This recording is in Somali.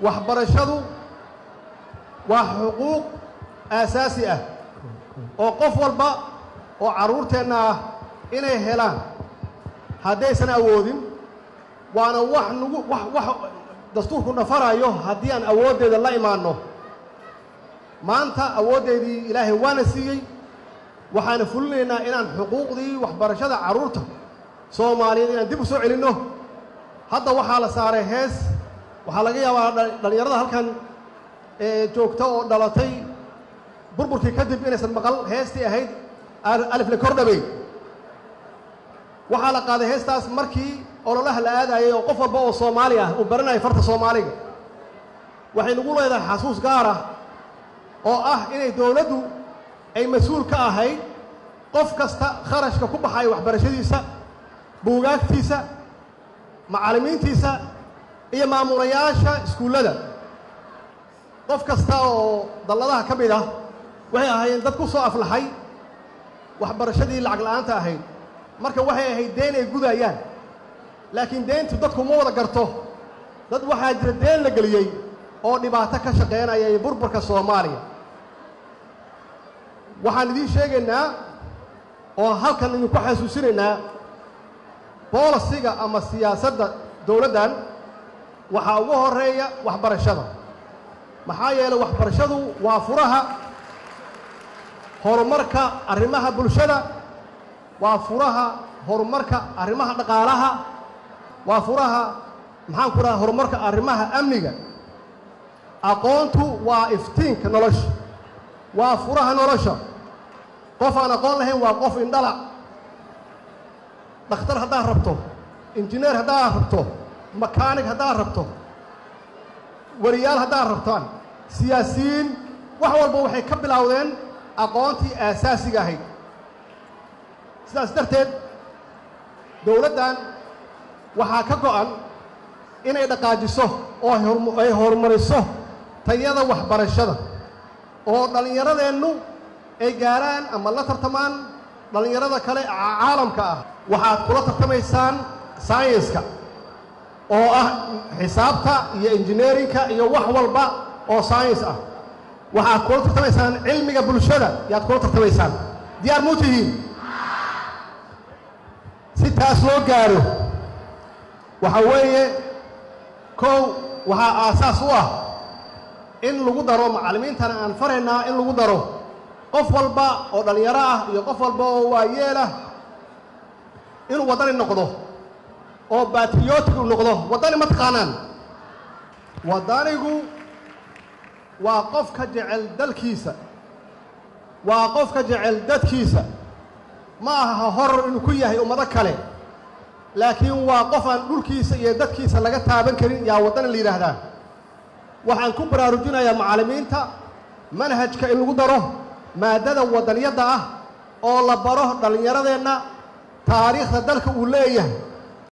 waxbarashadu waa xuquuq aasaasi ah oo qof walba oo carruurteenna ah inay helaan haddaysan awoodin waana wax nagu wax wax dastuurku nafarayo haddii aan awooddeeda la imaanno maanta awooddeedii ilaahay waana siiyey waxaana fulinaynaa inaan xuquuqdii waxbarashada carruurta soomaaliyeed inaan dib u soo celinno hadda waxaa la saaray hees waxaa laga yaabaa dhallinyarada halkan joogta oo dhalatay burburkii kadib inaysan maqal heestii ahayd alifle kordhabey waxaa la qaaday heestaas markii ololaha la aadayay oo qof walba oo soomaali ah uu baranayay farta soomaaliga waxay nagu leedahay xasuus gaar ah oo ah inay dowladdu ay mas-uul ka ahayd qof kasta kharashka ku baxaya waxbarashadiisa buugaagtiisa macallimiintiisa iyo maamulayaasha iskuullada qof kasta oo dalladaha ka mid ah waxay ahaayeen dad ku soo aflaxay waxbarashadii lacag la'aanta ahayd marka waxay ahayd deen ay gudayaan laakiin deentu dadku ma wada garto dad waxaa jira deen la geliyey oo dhibaato ka shaqaynaya iyo burburka soomaaliya waxaan idiin sheegaynaa oo halkan idinku xasuusinaynaa boolisiga ama siyaasadda dowladdan waxaa ugu horeeya waxbarashada maxaa yeelay waxbarashadu waa furaha horumarka arrimaha bulshada waa furaha horumarka arrimaha dhaqaalaha waa furaha maxaan ku dhaha horumarka arrimaha amniga aqoontu waa iftiinka nolosha waa furaha nolosha qof aan aqoon lahayn waa qof indhala dhakhtar haddaad rabto injineer haddaad rabto makaanig haddaad rabto wariyaal haddaad rabtaan siyaasiyiin wax walba waxay ka bilowdeen aqoontii aasaasiga ahayd sidaas darteed dowladdan waxaa ka go'an inay dhaqaajiso oo ay horumariso tayada waxbarashada oo dhallinyaradeennu ay gaaraan ama la tartamaan dhallinyarada kale caalamka ah waxaad kula tartamaysaan sayenska oo ah xisaabta iyo injineerinka iyo wax walba oo sayens ah waxaad kula tartamaysaan cilmiga bulshada yaad kula tartamaysaan diyaar muu tihiin si taas loo gaaro waxaa weeye kow waxaa aasaas u ah in lagu daro macallimiintana aan faraynaa in lagu daro qof walba oo dhallinyaro ah iyo qof walba oo waayeel ah inuu waddani noqdo oo batriotic u noqdo waddani ma taqaanaan waddanigu waa qofka jecel dalkiisa waa qofka jecel dadkiisa ma aha horor inuu ku yahay ummado kale laakiin waa qof aan dhulkiisa iyo dadkiisa laga taaban karin yaa waddani la yidhaahdaa waxaan ku baraarujinayaa macallimiinta manhajka in lagu daro maaddada waddaniyadda ah oo la baro dhallinyaradeenna taariikhda dalka uu leeyahay